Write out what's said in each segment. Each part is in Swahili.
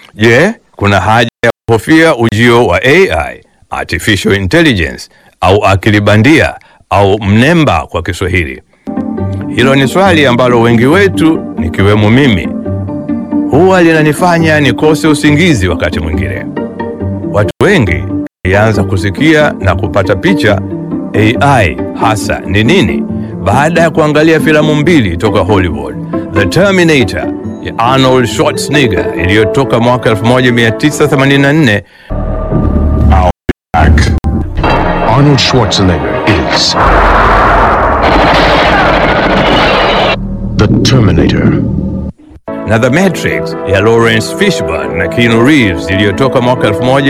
Je, kuna haja ya kuhofia ujio wa AI, artificial intelligence, au akili bandia au mnemba kwa Kiswahili? Hilo ni swali ambalo wengi wetu nikiwemo mimi huwa linanifanya nikose usingizi wakati mwingine. Watu wengi walianza kusikia na kupata picha AI hasa ni nini baada ya kuangalia filamu mbili toka Hollywood, The Terminator ya Arnold Schwarzenegger iliyotoka mwaka 1984 Back. Arnold Schwarzenegger is the Terminator. na The Matrix ya Lawrence Fishburne na Keanu Reeves iliyotoka mwaka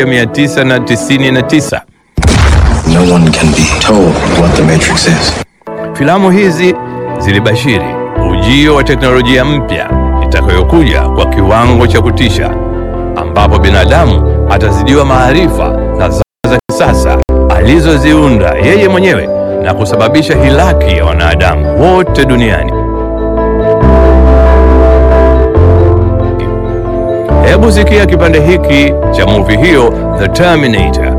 1999. No one can be told what the Matrix is. Filamu hizi zilibashiri ujio wa teknolojia mpya itakayokuja kwa kiwango cha kutisha, ambapo binadamu atazidiwa maarifa na zana za kisasa alizoziunda yeye mwenyewe na kusababisha hilaki ya wanadamu wote duniani. Hebu sikia kipande hiki cha movie hiyo The Terminator.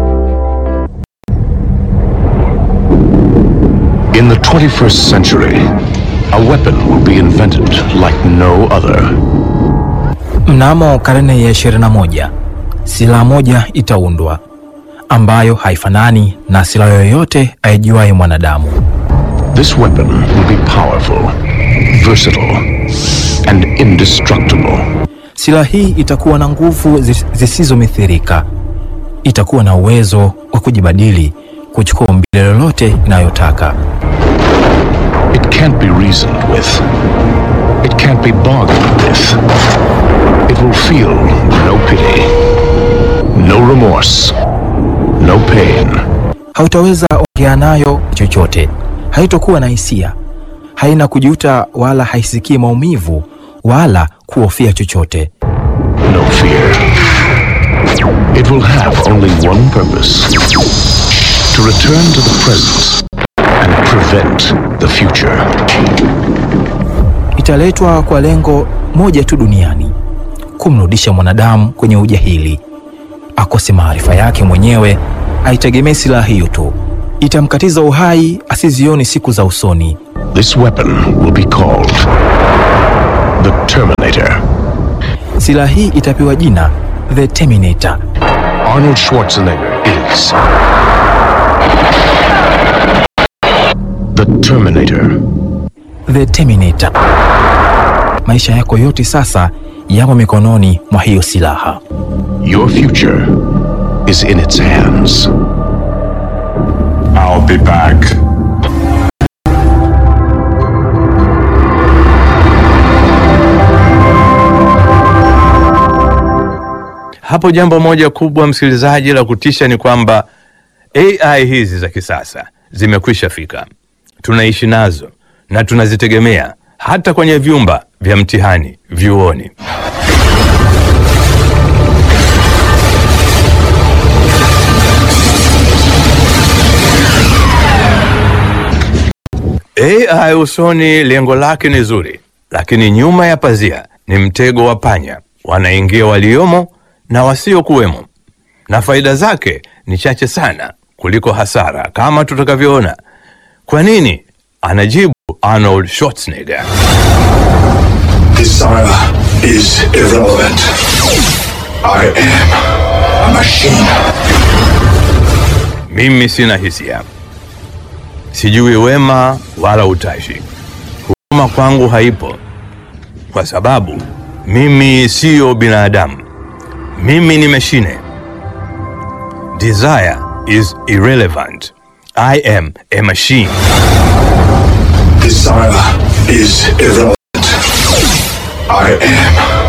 In the 21st century, a weapon will be invented like no other. Mnamo karne ya 21 silaha moja itaundwa ambayo haifanani na silaha yoyote aijuaye mwanadamu. This weapon will be powerful, versatile, and indestructible. Silaha hii itakuwa na nguvu zis- zisizomithirika, itakuwa na uwezo wa kujibadili kuchukua umbile lolote inayotaka. It can't be reasoned with. It can't be bargained with. It will feel no pity, no remorse, no pain. Hautaweza ongea nayo chochote, haitokuwa na hisia, haina kujuta wala haisikii maumivu wala kuhofia chochote. no fear. It will have only one purpose to return to the present and prevent the future. italetwa kwa lengo moja tu duniani, kumrudisha mwanadamu kwenye ujahili, akose maarifa yake mwenyewe, aitegemee silaha hiyo tu, itamkatiza uhai asizioni siku za usoni. This weapon will be called the Terminator. Silaha hii itapewa jina The Terminator. Arnold Schwarzenegger is the Terminator. The Terminator. Maisha yako yote sasa yamo mikononi mwa hiyo silaha. Your future is in its hands. I'll be back. Hapo jambo moja kubwa, msikilizaji, la kutisha ni kwamba AI hizi za kisasa zimekwisha fika, tunaishi nazo na tunazitegemea hata kwenye vyumba vya mtihani vyuoni. AI usoni, lengo lake ni zuri, lakini nyuma ya pazia ni mtego wa panya. Wanaingia waliomo na wasiokuwemo, na faida zake ni chache sana kuliko hasara, kama tutakavyoona. Kwa nini? Anajibu Arnold Schwarzenegger. Desire is irrelevant. I am a machine. Mimi sina hisia, sijui wema wala utashi. Huruma kwangu haipo, kwa sababu mimi siyo binadamu. Mimi ni mashine. Desire is irrelevant. I am a machine. Desire is irrelevant. I am